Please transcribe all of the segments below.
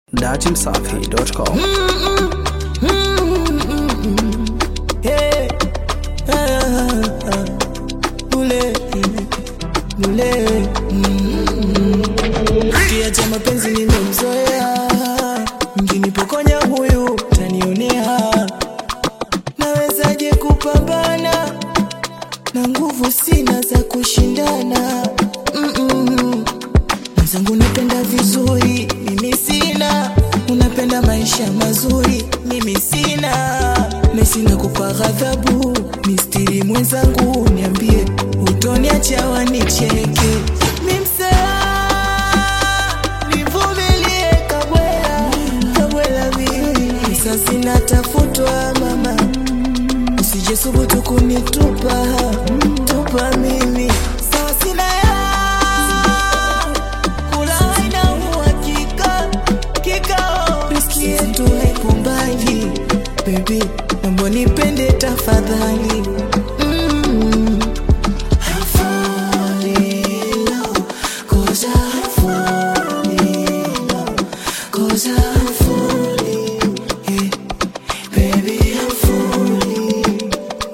datimsafi.com. Hey, ah, ah, bule, bule, mm. Kiacha mapenzi nimemzoea, mkinipokonya huyu tanionea. Nawezaje kupambana na nguvu sina za kushindana? Mm-mm. Mwenzangu napenda vizuri, mimi sina. Unapenda maisha mazuri, mimi sina. Mesina kupa ghadhabu, mistiri mwenzangu, niambie utoniacha wanicheke. Mimsela, nivumilie kabwela, kabwela mimi. Sasa sinatafutwa mama, usije subutu kunitupa, tupa mimi. Sawa sina ya kula haina uhakika kikao riski yetu haipo mbali bebi mambo nipende tafadhali Mm. I'm falling in love, 'cause I'm falling in love, 'cause I'm falling, yeah. Baby, I'm falling.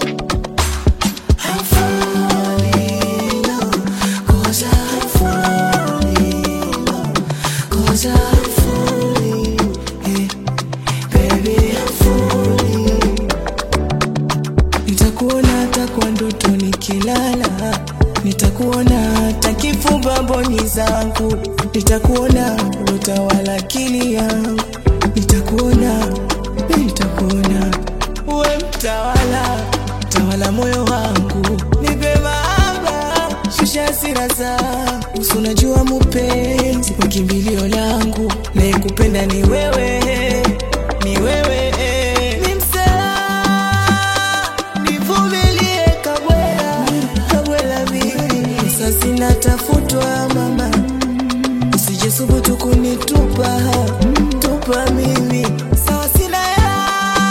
I'm falling in love, 'cause I'm falling in love, 'cause I'm falling, yeah. Baby, I'm falling. Nitakuona hata kwa ndoto nikilala, nitakuona hata kifumba mboni zangu, nitakuona utawala akili yangu, nitakuona, nitakuona uwe mtawala, tawala moyo wangu, nipe mahaba, shusha hasira zangu, usi unajua mupenzi wa kimbilio langu, naye kupenda ni wewe, ni wewe ni msela nivumilie kabwela kabwela mimi sasa sinatafutwa mama usije subutu kunitupa tupa mimi sawa sina ya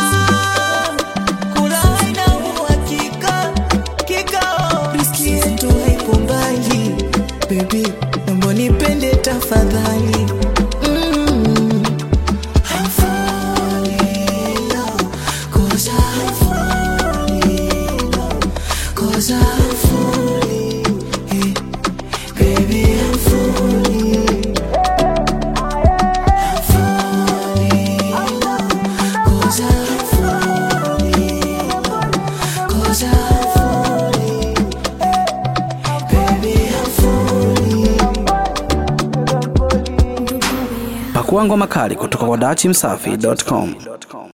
kula haina uhakika kikao riski yetu haipo mbali bebi mambo nipende tafadhali Mm. I'm falling in love, 'cause I'm falling in love, 'cause I'm falling, yeah. Baby, I'm falling. I'm falling in love, 'cause I'm falling in love, 'cause I'm falling, yeah. Baby, I'm falling. Pakua ngoma kali kutoka kwa datimsafi.com.